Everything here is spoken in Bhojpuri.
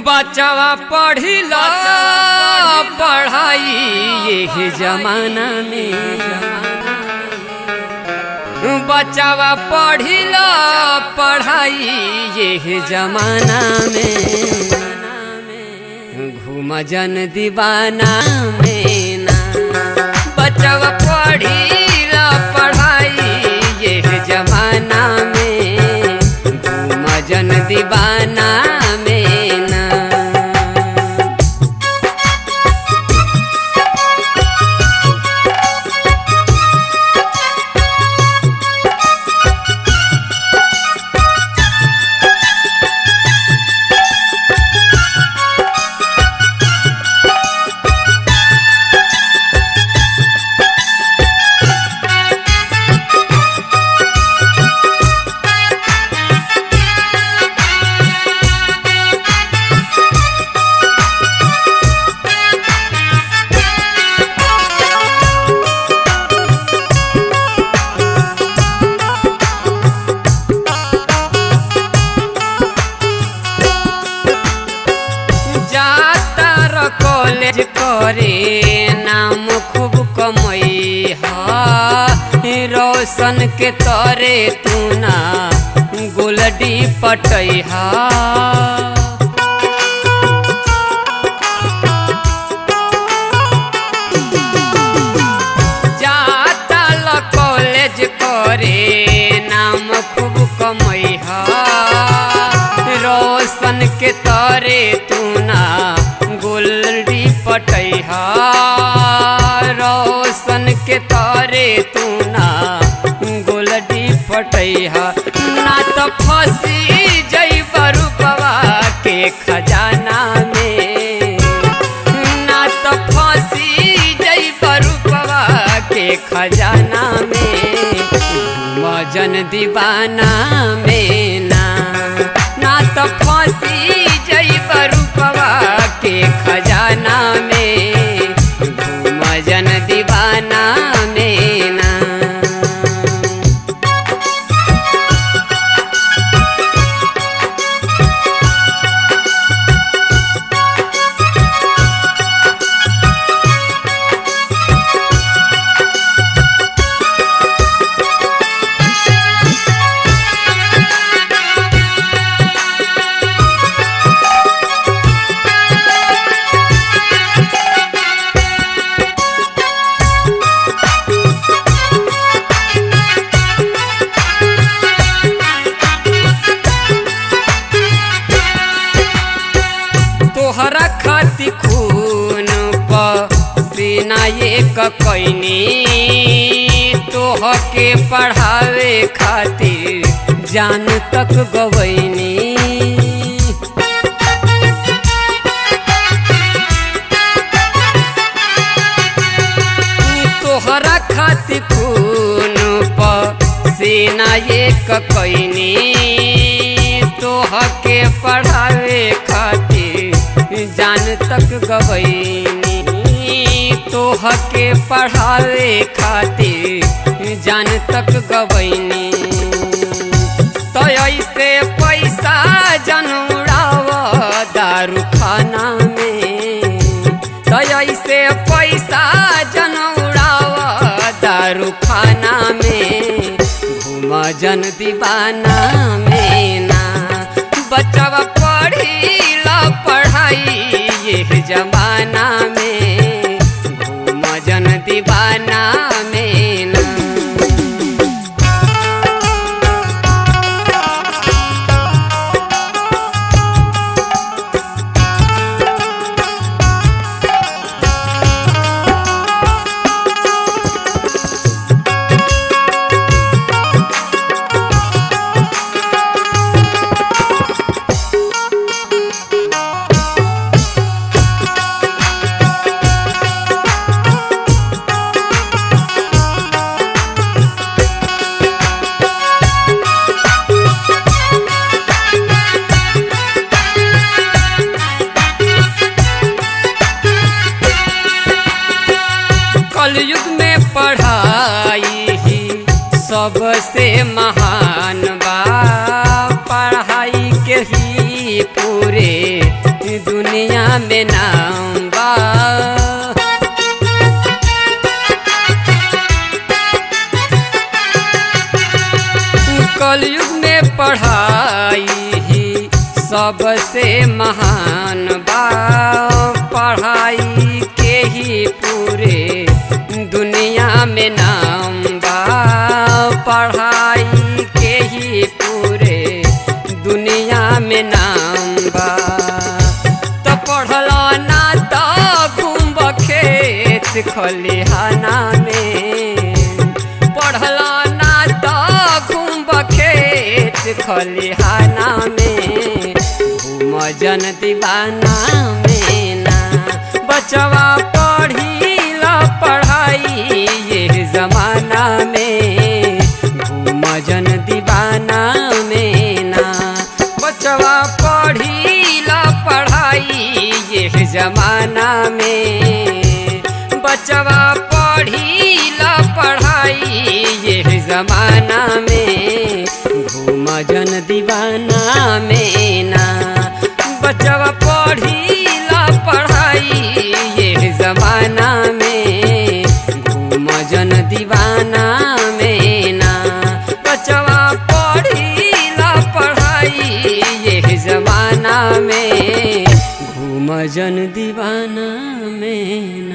बचवा पढ़िला पढ़ाई ये जमाना में बचवा पढ़िला पढ़ाई ये जमाना में घूम जन दीवाना में ना बचवा पढ़िला पढ़ाई ये जमाना में घूम जन दीवाना में ना जाता र कॉलेज करे नाम खूब कमई हा रोशन के तरे तू ना गोलडी पटई हा जाता ल कॉलेज करे नाम खूब कमई हा रोशन के तरे तू ना गोलडी पटैहा रोशन के तरे तू ना गोलडी पटैहा ना तो फंसी जई बरुपवा के खजाना में ना तो फंसी जई बरुपवा के खजाना में मजन दीवाना में ना ना तो फंसी जई बरुपवा के खजाना में मजन दीवाना में ना तोहरा खाती खून पसीना एक कैनी तोह के पढ़ावे खातिर जान तक गवैनी तोहरा खातिर खून पसीना एक कैनी तोह के पढ़ावे खातिर जान तक गवैनी तोह के पढ़ावे खातिर जान तक गवैनी तो ऐसे पैसा जनुड़ाव दारू खाना में तो ऐसे पैसा जनुड़ाव दारू खाना में घूम जन दीवाना में ना बचवा पढ़ी पढ़ाई ये जमाना में घूम जन दीवाना में ना कलयुग में पढ़ाई ही सबसे महान बा पढ़ाई के ही पूरे दुनिया में नाम बा कलयुग में पढ़ाई ही सबसे महान बा पढ़ाई के ही पूरे दुनिया में नाम बा पढ़ाई के ही पूरे दुनिया में नाम बा तो पढ़ला ना तो घूम खेत खलिहाना में पढ़ला ना तो घूम खेत खलिहाना में घूम जन दीवाना में ना बचवा पढ़ी ला पढ़ाई ये जमाना में घूम जन दीवाना में ना बचवा पढ़ी ला पढ़ाई ये जमाना में बचवा पढ़ी ला पढ़ाई ये जमाना में घूम जन दीवाना में ना बचवा पढ़ी ला पढ़ाई ये जमाना में घूम जन दीवाना में ना बचवा पढ़ी ला पढ़ाई ये जमाना में घूम जन दीवाना में